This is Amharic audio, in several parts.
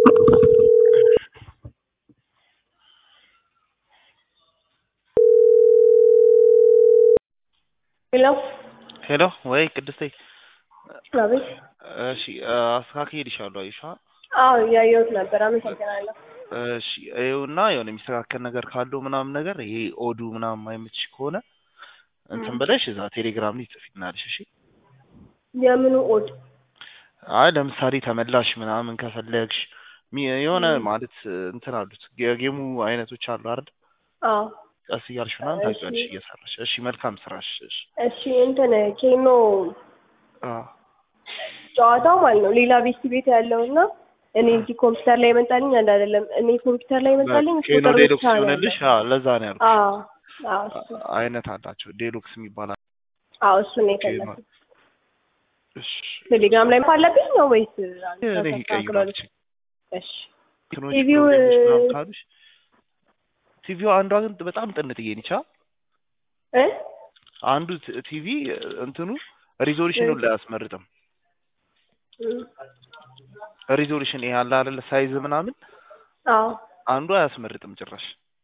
ሄሎ ሄሎ ወይ ቅድስቴ አቤት። እሺ አስተካክዬልሻለሁ አይሻ አዎ እያየሁት ነበር። አመሰግናለሁ። እሺ ይኸውና የሆነ የሚስተካከል ነገር ካለው ምናምን ነገር ይሄ ኦዱ ምናምን ማይመችሽ ከሆነ እንትን ብለሽ እዛ ቴሌግራም ላይ ጽፊልናለሽ እሺ የምኑ ኦድ? አይ ለምሳሌ ተመላሽ ምናምን ከፈለግሽ ሚ- የሆነ ማለት እንትን አሉት የጌሙ አይነቶች አሉ አይደል አዎ ቀስ እያልሽ ምናምን እሺ። ታውቂዋለሽ እየሰራሽ እሺ መልካም ስራሽ እሺ እሺ እንትን ኬኖ አዎ ጨዋታው ማለት ነው ሌላ ቤት ቤት ያለው እና እኔ እዚህ ኮምፒውተር ላይ ይመጣልኝ አንድ አይደለም። እኔ ኮምፒውተር ላይ ይመጣልኝ ኬኖ ቁጥር ዴሉክስ ብቻ ነው ሲሆንልሽ ያለው። አዎ ለዛ ነው ያልኩሽ አዎ አዎ እሱ አይነት አላቸው ዴሉክስ የሚባል አለ። አዎ እሱ ነው ኬኖ የፈለኩት። እሺ ቴሌግራም ላይ አለብኝ ነው ወይስ እኔ ይቀይራል ተስተካክሏል? ችግር እሺ እንትኖች ቲቪው ፕሮብሌሞች ምናምን ካሉሽ ቲቪው አንዷ ግን በጣም ጥንጥዬ ነች አ እ አንዱ ት- ቲቪ እንትኑ ሪዞሉሽኑን ላይ አያስመርጥም እም፣ ሪዞሉሽን ይሄ አለ አይደለ ሳይዝ ምናምን አዎ አንዱ አያስመርጥም ጭራሽ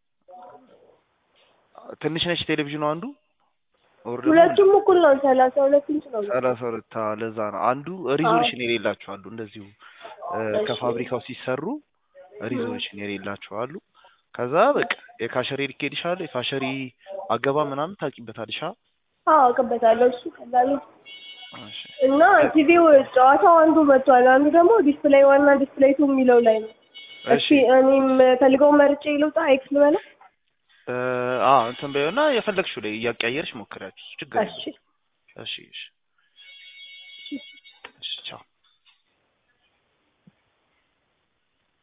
ትንሽ ነች ቴሌቪዥኑ አንዱ ኦር ደግሞ ሁለቱም እኩል ነው። ሰላሳ ሁለት ኢንች ነው። ሰላሳ ሁለት አዎ፣ ለዛ ነው አንዱ ሪዞሉሽን የሌላቸው አሉ እንደዚሁ እ፣ እሺ። ከፋብሪካው ሲሰሩ ሪዞሉሽን የሌላቸው አሉ ከዛ በቃ የካሸሪ ልኬልሻለሁ የካሸሪ አገባ ምናምን ታውቂበታለሽ አ አዎ አውቅበታለሁ። እሱ ቀላል ነው። እሺ እና ቲቪው ጨዋታው አንዱ መጥቷል። አንዱ ደግሞ ዲስፕሌይ ዋና ዲስፕሌይ ቱ የሚለው ላይ ነው። እሺ እሺ እኔም ፈልገው መርጬ ልውጣ ኤክስ ልበላ። እ፣ አ እንትን በይውና የፈለግሽው ላይ እያቀያየርሽ ሞክሪያችሁ ችግር የለውም እሺ እሺ እሺ እሺ ቻው